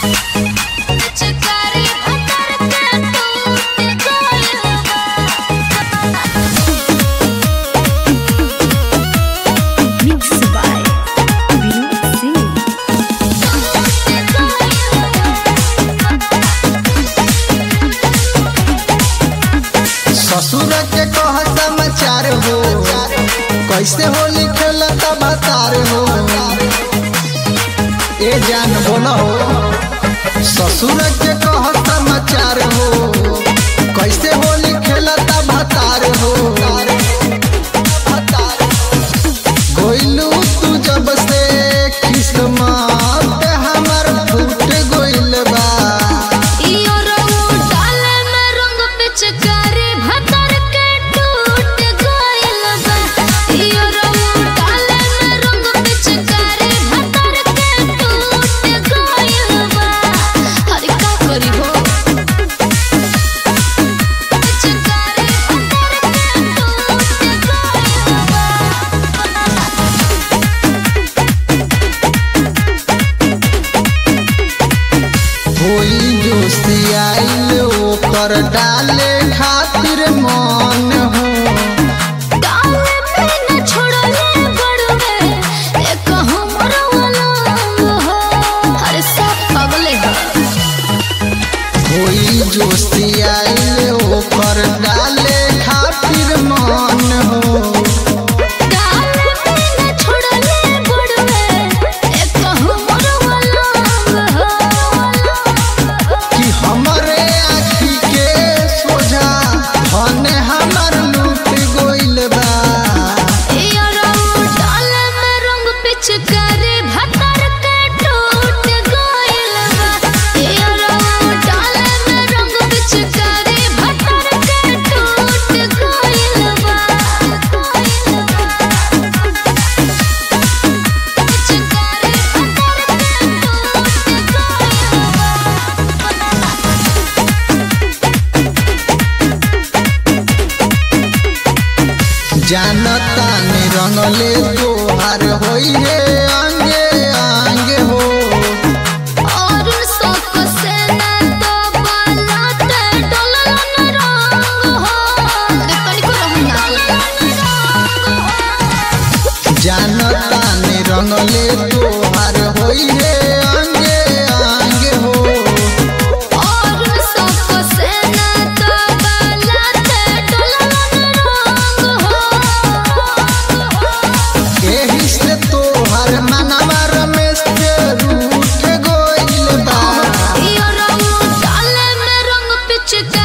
पिचकारी भतर के टूट गइल Mixed by Vinod Singh. ससुर के कह समाचार हो कैसे होली खेलत बतार हो ए जान बोला हो ससुर के कह समाचार हो कैसे होली खेलत भतार हो गोइलू तू जब से किस्मत हमर फूट गोइल बा इयो रंग डाले में रंग पिचकारी भतर के टूट गइल बा इयो रंग डाले में रंग पिचकारी भतर के टूट गइल बा हरि का करी हो पिचकारी भतर के टूट गइल बा होई जोशी आइल ओकर डाले खातिर मन हो डाले पे न छोड़ले बड़वे एक हमर वलंग हो हर सब पगले हो होई जोशी आइल ओकर डाले खातिर मन हो डाले पे न छोड़ले बड़वे एक हमर वलंग हो कि हमरे आखी के सोझा धन हमर लूट गोइल बा इयो रंग डाले में रंग पिचकारी भतर के टूट गइल बा इयो रंग डाले में रंग पिचकारी भतर के टूट गइल बा पिचकारी भतर के टूट गइल बा जानता ने रंगले तोहार होई रे आंगे आंगे हो और शौक से न तो बालाते डोलन रंग हो तनिको रहन ना जानता ने रंगले तोहार होई रे आंगे आंगे हो और शौक से न तो बालाते डोलन रंग हो एही से तोहर मनवा रमेश के रूठ गोइल बा इयो रंग डाले में रंग पिचकारी